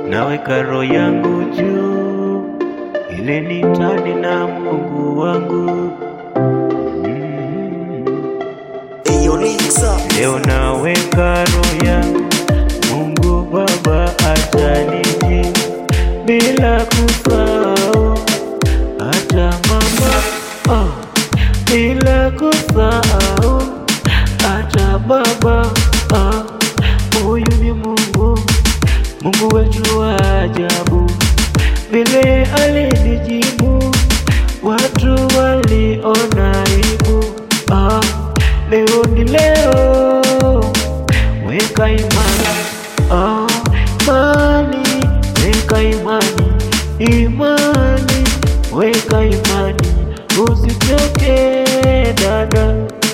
naweka roho yangu juu, ile nitani na Mungu wangu mm. Eyo Lixa Leo naweka roho yangu, Mungu Baba ataniji bila kusahau hata mama oh, bila kusahau hata baba ah, huyu ni Mungu, Mungu wetu wa ajabu, vile alinijibu watu waliona aibu ah, leo ni leo, weka imani ah, imani, weka imani, imani, weka imani, usichoke dada,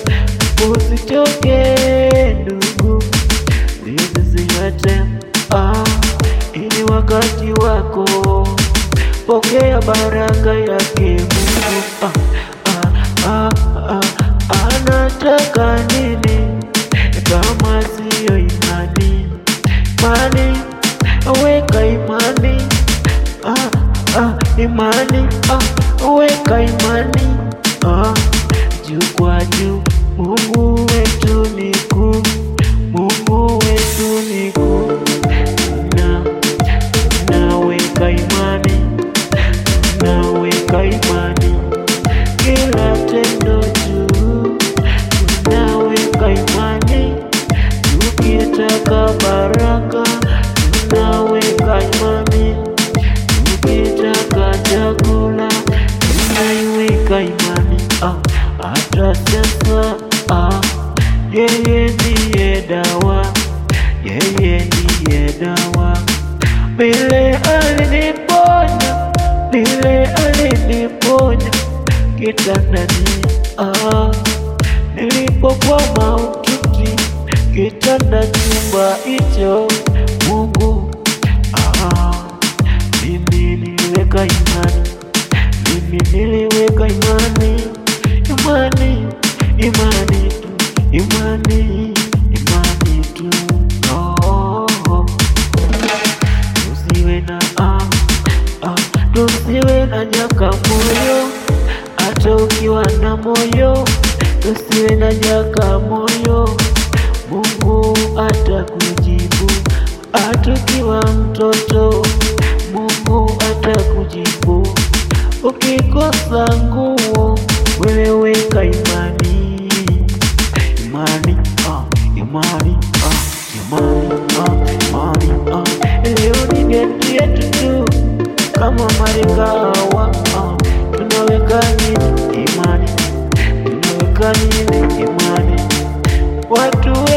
usichoke ndugu, nisisiate ah, ini wakati wako, pokea baraka yake Mungu ah, ah, ah, ah, anataka nini kama siyo imani? Imani, weka imani ah, ah, imani ah, weka imani ah, juu kwa juu. Mungu wetu ni kuu, Mungu wetu ni kuu, na naweka imani, naweka imani kila tendo juu, tunaweka imani tukitaka baraka, tunaweka imani tukitaka chakula, tunaiweka imani ah, hata sasa ah, yeye ndiye dawa, yeye ndiye dawa, vile aliniponya, vile aliniponya kitandani ah, nilipokuwa mahututi kitanda chumba hicho Mungu ah, mimi niliweka imani, mimi niliweka imani, imani, imani tu, imani, imani tu oh, oh. Tusiwe na ah, ah, tusiwe na nyaka moyo, hata ukiwa na moyo, tusiwe na nyaka moyo. Mungu atakujibu, hata ukiwa mtoto, Mungu atakujibu. Ukikosa nguo, wewe weka imani, imani, ah, imani, ah, imani, ah, imani, ah. Leo ni date yetu tu kama marikawa ah, tunaweka nini imani, tunaweka nini imani, watu